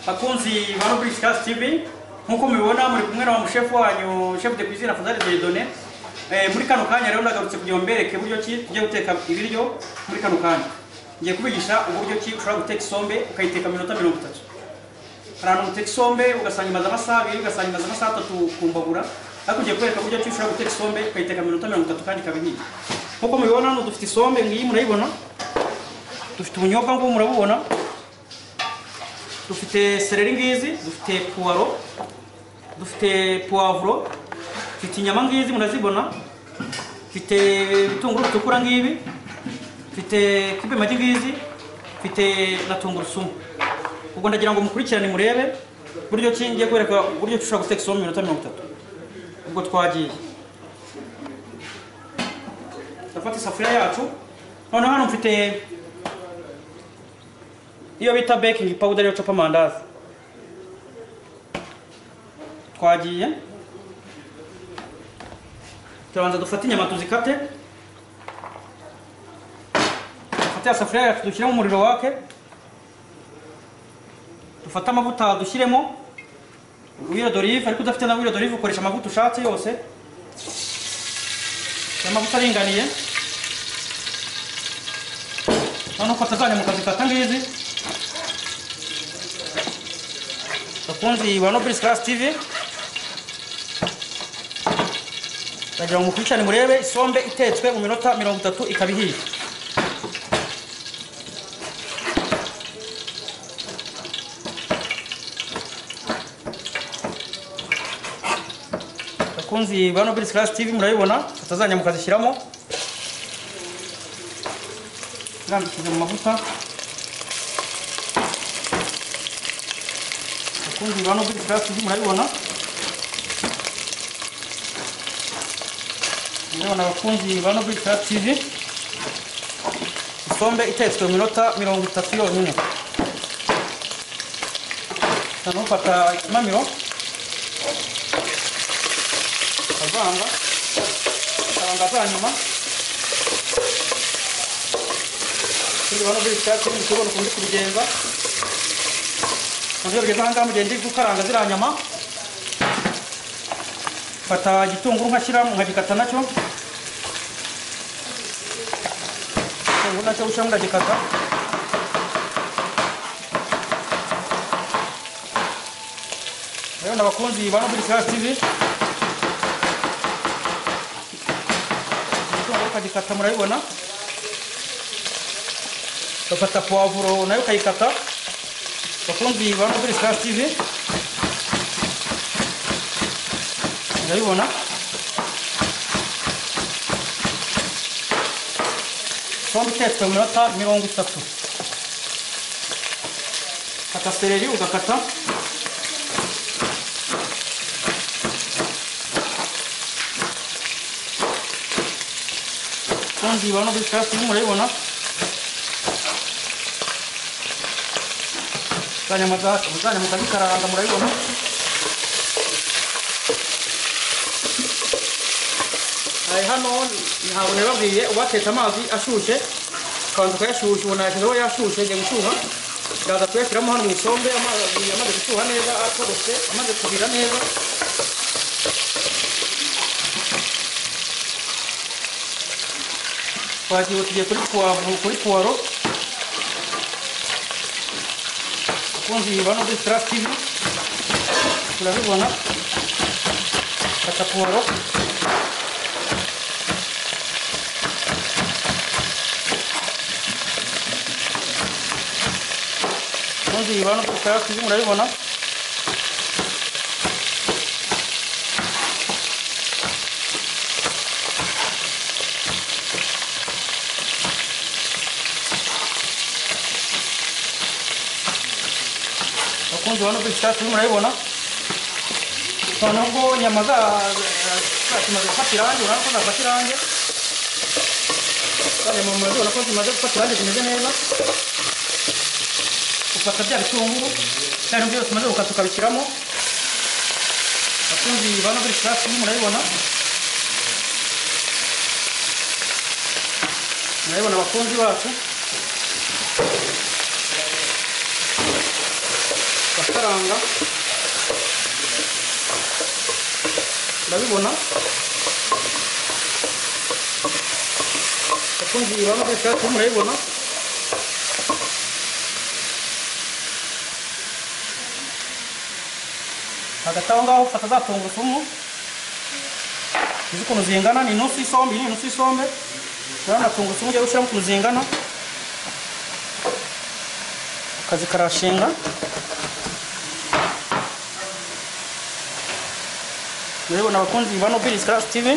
bakunzi ba Rubrix Cast TV nk'uko mubibona muri kumwe na mushefu wanyu chef de cuisine Fazari Dieudonné eh, muri kano kanya rero ndagarutse kugira ngo mbereke buryo ki tugiye guteka ibiryo muri kano kanya ngiye kubigisha uburyo ki ushobora guteka isombe ukayiteka minota mirongo itatu hari ahantu uteka isombe ugasanga imaze amasaha abiri ugasanga imaze amasaha atatu ku mbabura ariko ugiye kwereka uburyo ki ushobora guteka isombe ukayiteka minota mirongo itatu kandi ikaba ihiye nk'uko mubibona hano dufite isombe ngiyi murayibona dufite ubunyobwa ngubu murabubona dufite sereri ngizi dufite puwaro dufite puwavuro dufite inyama ngizi murazibona dufite ibitunguru bitukura ngibi dufite kibe magi ngizi dufite na tungurusumu ubwo ndagira ngo mukurikirane murebe buryo ki ngiye kwereka uburyo ki ushobora guteka isomo minota mirongo itatu ubwo twagiye ndafata isafuriya yacu noneho hano mfite iyo bita baking powder yo copa amandazi twagiye turabanza dufate inyama tuzikate dufate ya safuriya yacu dushyiremo umuriro wake dufate amavuta dushyiremo wiro d'olive ariko udafite na wiro d'olive ukoresha amavuta ushatse yose amavuta aringaniye noneho ufata za nyama ukazikata ngizi bakunzi ba Nobles Class TV ndagira ngo mukurikirane murebe isombe itetswe mu minota mirongo itatu ikaba ihiye bakunzi ba Nobles Class TV murabibona atazanya mukazishyiramo rambikije mu mavuta bakunzi ba Nobles Class TV murabibona murabibona abakunzi ba Nobles Class TV isombe itetswe mu minota mirongo itatu yonyine noneho ufata ikimamiro ukavanga ukavanga za nyuma ikindi ba Nobles Class TV mukibona ukundi kubigenza mu rwego rwiza ahangaha mu gihe ndi gukaranga ziriya nyama mfata igitunguru nkashyira nkagikata nacyo igitunguru nacyo gushyiramo ndagikata rero n'abakunzi ba nobili kirazi tivi igitunguru ukagikata murabibona ugafata puwavuro nayo ukayikata bakunzi ba Nobles Class TV ndabibona sombe itetswe mu minota mirongo itatu kata sereri ugakata bakunzi ba Nobles Class TV murabibona muzajya mukazikaranga murabibona hano ntabwo rero babwiye ubatetse amazi ashyushye ukabanza ukayashyushya ubona yashyizeho yashyushye agiye gushyuha ndaza kuyashyiramo hano mu isombe amazi amaze gushyuha neza atogose amaze kubira neza twagiye tugiye kuri puwaro wanafunzi wanaobe trust hivi tunavyoona ataporo funzi wanaobe trust hivi mnavyoona bakunzi ba Nobles Class turimo murabibona noneho ubwo nyama zimaze gufata irangi urabona ko zafata irangi za nyama murabibona ko zimaze gufata irangi zimeze neza ufata bya bitunguru bya bintu byose umaze gukata ukabishyiramo bakunzi ba Nobles Class turimo murabibona murabibona abakunzi bacu gukaranga urabibona akungiye ibanga ry'icyatsi murabibona hagati aho ngaho ufata za tungurusumu izi ukuntu zingana ni inusu y'isombe iyi ni inusu y'isombe urabona tungurusumu ugiye gushyiramo ukuntu zingana ukazikarashinga urabibona abakunzi ba nobilis karasi tivi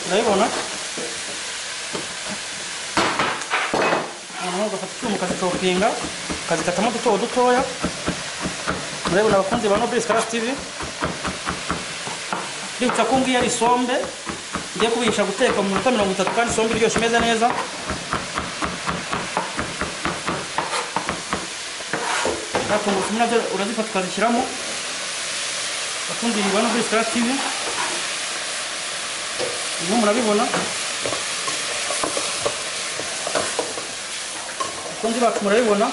urabibona hanyuma ugafata icyuma ukazicopinga ukazikatamo duto dutoya murabibona abakunzi ba nobilis karasi tivi ndibutsa ko ngiyi ari isombe ngiye kubihisha guteka mu minota mirongo itatu kandi isombe iryoshye imeze neza za tungurusumu nabyo urazifata ukazishyiramo bakumvirirwa no kuri sitara tivi birimo murabibona bakunzi bacu murabibona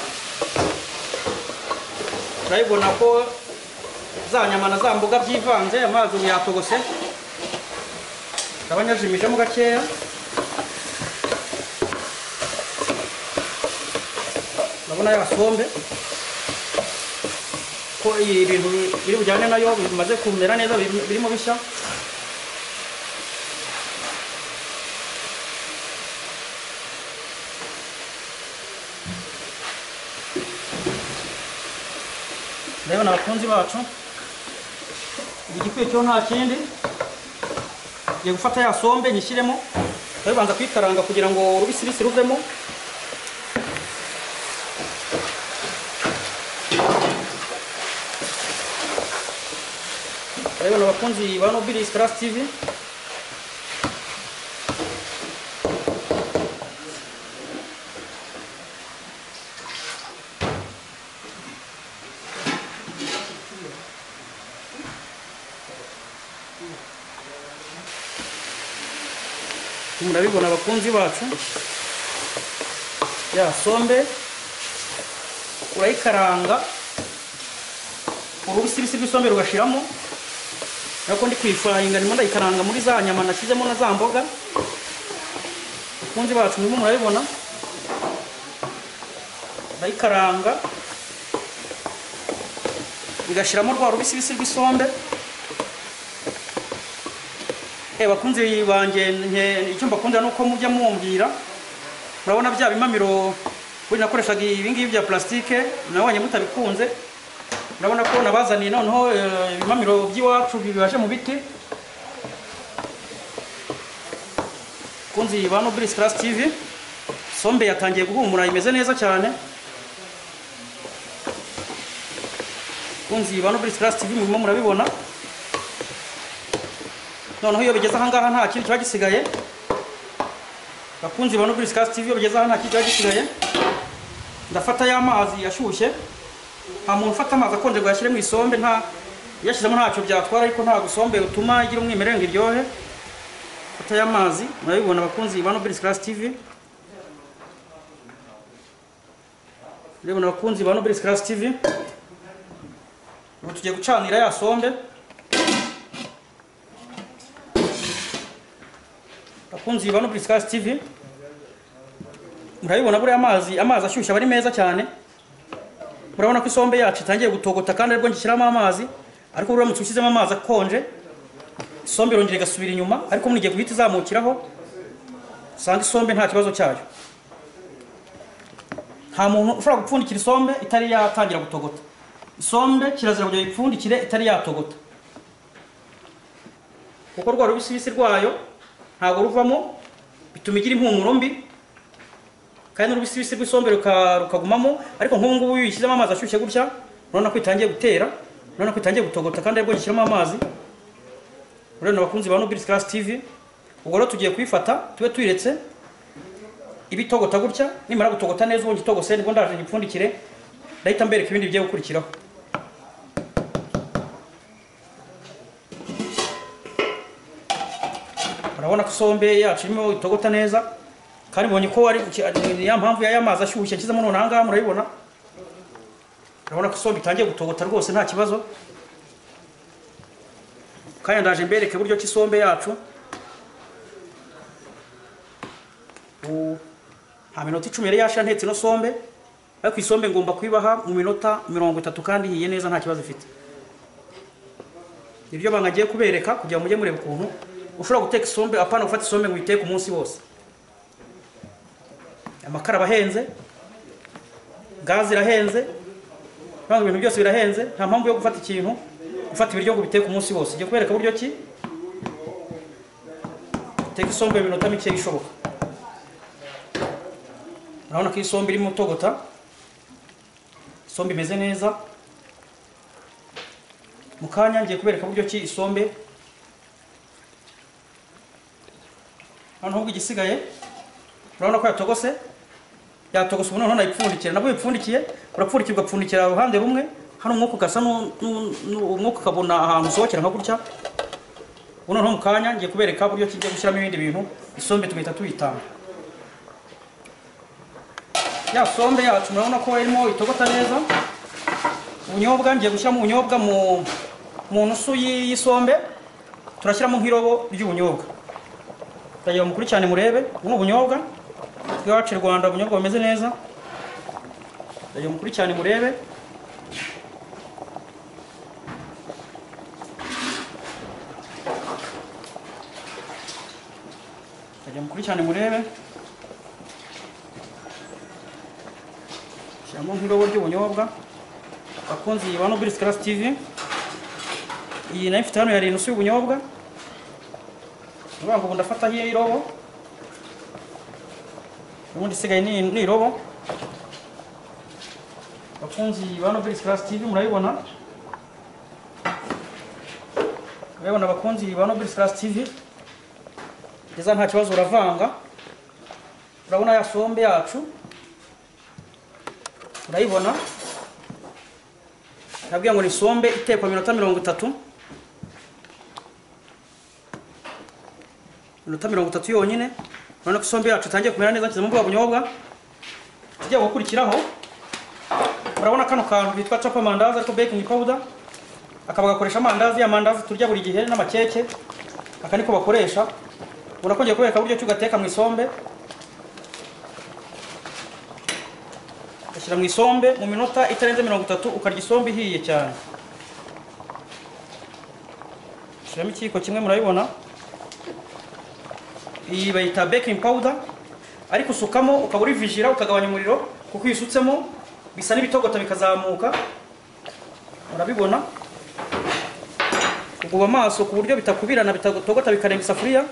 murabibona ko za nyama na za mboga byivanze amazi ubu yatogose ndaba nyajimijemo gakeya ndabona ya sombe ko ibintu biri bujyane nayo bimaze kumera neza biri- birimo bishya ndabona abakunzi bacu igikwiye cyo nta kindi ngiye gufata ya sombe nyishyiremo ndabibanza kuyikaranga kugira ngo urubisirisi ruvemo Rero abakunzi ba Nobilis Class TV murabibona abakunzi bacu ya sombe urayikaranga urubisirisi rw'isombe rugashiramo Nako ndi kuyifurayinga ndimo ndayikaranga muri za nyama nashyizemo na za mboga. Kunzi bacu murimo murabibona. Ndayikaranga. Igashiramo rwa rubisibisi rw'isombe. Eh bakunzi banjye nke icyo mbakunda nuko mujya mumbwira. Murabona bya bimamiro buri nakoreshaga ibi ngibi bya plastike nabonye mutabikunze urabona ko nabazaniye noneho eh, ibimamiro by'iwacu bibaje mu biti kunzi ba nobilis class tv sombe yatangiye guhumura imeze neza cyane kunzi ba nobilis class tv murimo murabibona noneho iyo bigeze ahangaha nta kindi kiba gisigaye bakunzi ba nobilis class tv iyo bigeze aha nta kindi kiba gisigaye ndafata y'amazi ashyushye nta muntu ufata amazi akonje ngo yashyire mu isombe nta yashyizemo ntacyo byatwara ariko nta gusombe utuma igira umwimerere ngo iryohe fata y'amazi murabibona abakunzi ba Nobilis Class TV murabibona abakunzi ba Nobilis Class TV ubu tugiye gucanira ya sombe abakunzi ba Nobilis Class TV murabibona buriya amazi amazi ashyushye aba ari meza cyane murabona ko isombe yacu itangiye gutogota kandi aribwo ngishyiramo amazi ariko uramutse ushyizemo amazi akonje isombe irongera igasubira inyuma ariko munigiye guhita izamukiraho usanga isombe nta kibazo cyayo nta muntu ushobora gupfundikira isombe itari yatangira gutogota isombe kirazira kugira ngo ipfundikire itari yatogota kuko rwa rubisibisi rwayo ntabwo ruvamo bituma igira impumuro mbi kandi n'urubisibisi rw'isombe ruka- rukagumamo ariko nk'ubu ngubu iyo uyishyizemo amazi ashyushye gutya urabona ko itangiye gutera urabona ko itangiye gutogota kandi aribwo gishyiramo amazi urabona abakunzi ba Nobilis Class TV ubwo rero tugiye kuyifata tube tuyiretse iba itogota gutya nimara gutogota neza ubundi itogose nibwo ndaje nyipfundikire ndahita mbereka ibindi bigiye gukurikiraho urabona ko isombe yacu irimo itogota neza kandi mbonye ko ari ya mpamvu y'aya mazi ashyushye ashyizemo noneho ahangaha murayibona urabona ko isombe itangiye gutogota rwose nta kibazo kandi ndaje mbereke buryo ki isombe yacu U- nta minota icumi yari yashira ntetse ino sombe ariko isombe ngomba kuyibaha mu minota mirongo itatu kandi ihiye neza nta kibazo ifite nibyo banga agiye kubereka kugira ngo mujye mureba ukuntu ushobora guteka isombe apana gufata isombe ngo uyiteke umunsi wose amakara aba ahenze gaze irahenze ntabwo ibintu byose birahenze nta mpamvu yo gufata ikintu gufata ibiryo ngo ubiteke umunsi wose igiye kubereka buryo ki uteka isombe mu minota mike ishoboka urabona ko isombe irimo utogota isombe imeze neza mu kanya ngiye kubereka buryo ki isombe noneho ubwo igisigaye urabona ko yatogose yatogose ubu noneho nayipfundikira nabwo uyipfundikiye urapfundikirwa upfundikira uruhande rumwe hano umwuka ugasa nu- nu- nu- umwuka ukabona ahantu usohokera nka gutya ubu noneho mu kanya ngiye kubereka buryo ki ngiye gushyiramo ibindi bintu isombe tugahita tuyitanga ya sombe yacu murabona ko irimo itogota neza ubunyobwa ngiye gushyiramo ubunyobwa mu mu nusu y'i- y'isombe turashyiramo nk'irobo ry'ubunyobwa ndagira mukurikirane murebe ubu ni ubunyobwa bw'iwacu i rwanda ubunyobwa bumeze neza ndagira mukurikirane murebe ndagira mukurikirane murebe shyiramo nk'irobo ry'ubunyobwa bakunzi ba Nobilis Class TV iyi nayo ifite hano yari inusu y'ubunyobwa uvuga ngo ubu ndafata hiyo irobo ubundi isigaye ni ni irobo bakunzi ba Nobilis Class TV murayibona murayibona bakunzi ba Nobilis Class TV neza nta kibazo uravanga urabona ya sombe yacu urayibona nabwiye ngo ni sombe itekwa minota mirongo itatu minota mirongo itatu yonyine urabona ko isombe yacu itangiye kumera neza nshyizemo bwa bunyobwa tugiye gukurikiraho urabona kano kantu bitwa capa mandazi ariko baking powder akaba gakoresha amandazi ya mandazi turya buri gihe n'amakeke aka niko bakoresha ubona ko ngiye kubereka uburyo ki ugateka mu isombe ugashyira mu isombe mu minota itarenze mirongo itatu ukarya isombe ihiye cyane ushyiramo ikiyiko kimwe murabibona iyi bayita baking powder ariko usukamo ukaba urivijira ukagabanya umuriro kuko iyo usutsemo bisa n'ibitogota bikazamuka urabibona uguba amaso ku buryo bitakubirana bitatogota bikarenga isafuriya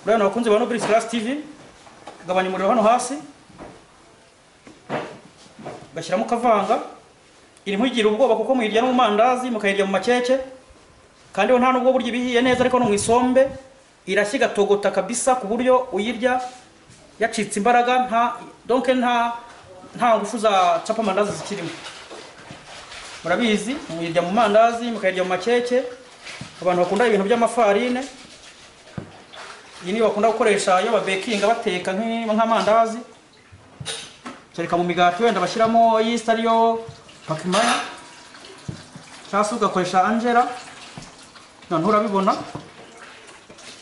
urabibona abakunzi ba nobilis class tv ukagabanya umuriro hano hasi ugashyiramo ukavanga iri nkuyigira ubwoba kuko muyirya no mu mandazi mukayirya mu makeke kandi ho nta nubwo burya ibihiye neza ariko no mu isombe irashya igatogota kabisa ku buryo uyirya yacitse imbaraga nta donke nta nta ngufu za capa mandazi zikirimo murabizi muyirya mu mandazi mukayirya mu makeke abantu bakunda ibintu by'amafarine iyi niyo bakunda gukoresha iyo babekinga bateka nk'i- nk'amandazi kereka mu migati wenda bashyiramo yisita ariyo pakimaya cyangwa se ugakoresha angela noneho urabibona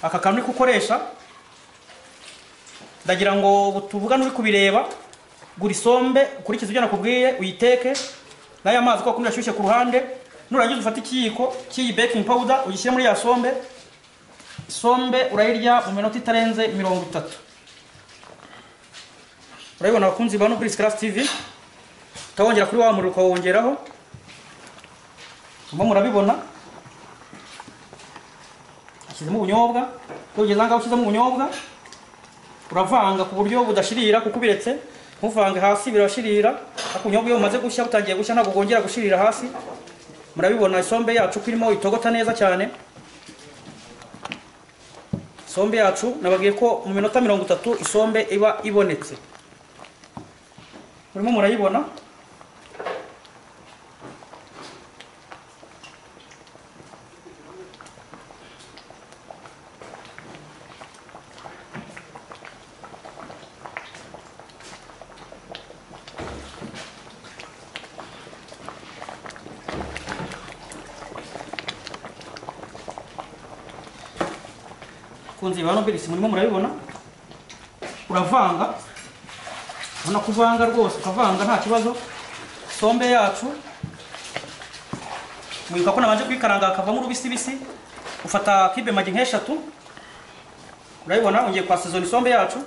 aka kantu uri gukoresha ndagira ngo tuvugane uri kubireba gura isombe ukurikize ibyo nakubwiye uyiteke n'aya mazi ko wakumva ashyushye ku ruhande nurangiza ufate ikiyiko cy'iyi baking powder ugishyire muri ya sombe isombe urayirya mu minota itarenze mirongo itatu urabibona abakunzi ba Nobilis Class TV utawongera kuri wa muriro ukawongeraho mba murabibona ashyizemo ubunyobwa iyo ugeze ahangaha ushyizemo ubunyobwa uravanga ku buryo budashirira kuko ubiretse ntuvange hasi birashirira ariko ubunyobwa iyo bumaze gushya butangiye gushya ntabwo bwongera gushirira hasi murabibona isombe yacu ko irimo itogota neza cyane isombe yacu nababwiye ko mu minota mirongo itatu isombe iba ibonetse murimo murayibona bakunzi ba noberisi murimo murabibona uravanga ubona ko uvanga rwose ukavanga nta kibazo sombe yacu mwibuka ko nabanje kuyikaranga hakavamo urubisibisi ufata kibe magi nk'eshatu urayibona ongeye kwa sezoni isombe yacu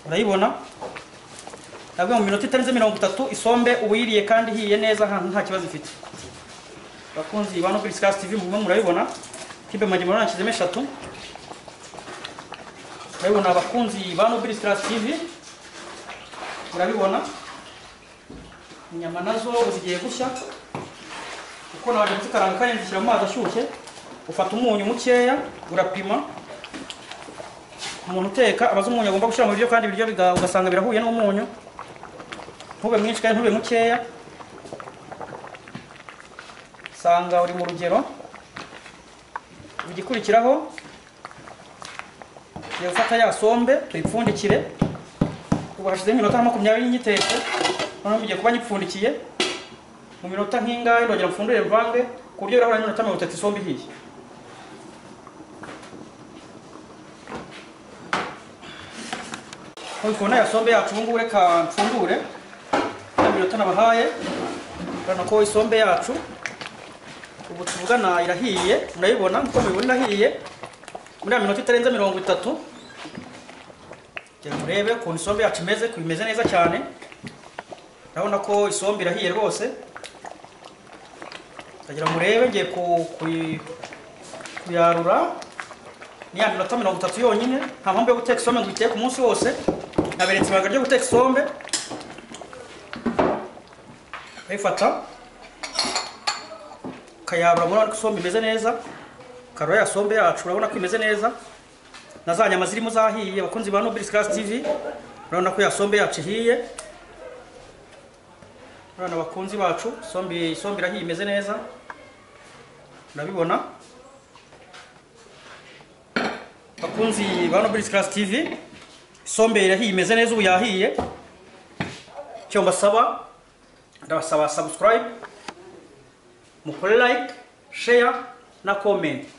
urayibona nabwo mu minota itarenze mirongo itatu isombe uyiriye kandi ihiye neza ahantu nta kibazo ifite bakunzi ba Nobilis Cast TV muguma murayibona kibe magi murabona nshizemo eshatu urayibona bakunzi ba Nobilis Cast TV urabibona inyama nazo zigiye gushya kuko naje kuzikaranga kandi zishyira mu mazi ashyushye ufata umunyu mukeya urapima umuntu uteka abaza umunyu agomba gushyira mu biryo kandi ibiryo biga- ugasanga birahuye n'umunyu ntube mwinshi kandi ntube mukeya usanga uri mu rugero igikurikiraho tugiye gufata ya sombe tuyipfundikire ubu hashizeho iminota nka makumyabiri nyitetse noneho mugiye kuba nyipfundikiye mu minota nk'ingahe ndongera mfundure mvange ku buryo irahura n'iminota mirongo itatu isombe ihiye nk'uko tubona ya sombe yacu ubu ngubu reka mfundure ya minota nabahaye urabona ko isombe yacu ubu tuvugana irahiye murayibona nk'uko mubibona irahiye muri ya minota itarenze mirongo itatu kugira ngo murebe ukuntu isombe yacu imeze ko imeze neza cyane urabona ko isombe irahiye rwose ndagira ngo murebe ngiye ku- kuyi- kuyarura ni ya minota mirongo itatu yonyine nta mpamvu yo guteka isombe ngo uyiteke umunsi wose naberetse ibanga ryo guteka isombe urayifata ukayabura urabona ko isombe imeze neza ukarura ya sombe yacu urabona ko imeze neza na za nyama zirimo zahiye abakunzi ba Nobilis Class TV urabona ko ya sombe yacu ihiye urabona abakunzi bacu sombe sombe irahiye imeze neza urabibona abakunzi ba Nobilis Class TV sombe irahiye imeze neza ubu yahiye icyo mbasaba ndabasaba subscribe mukore like share na comment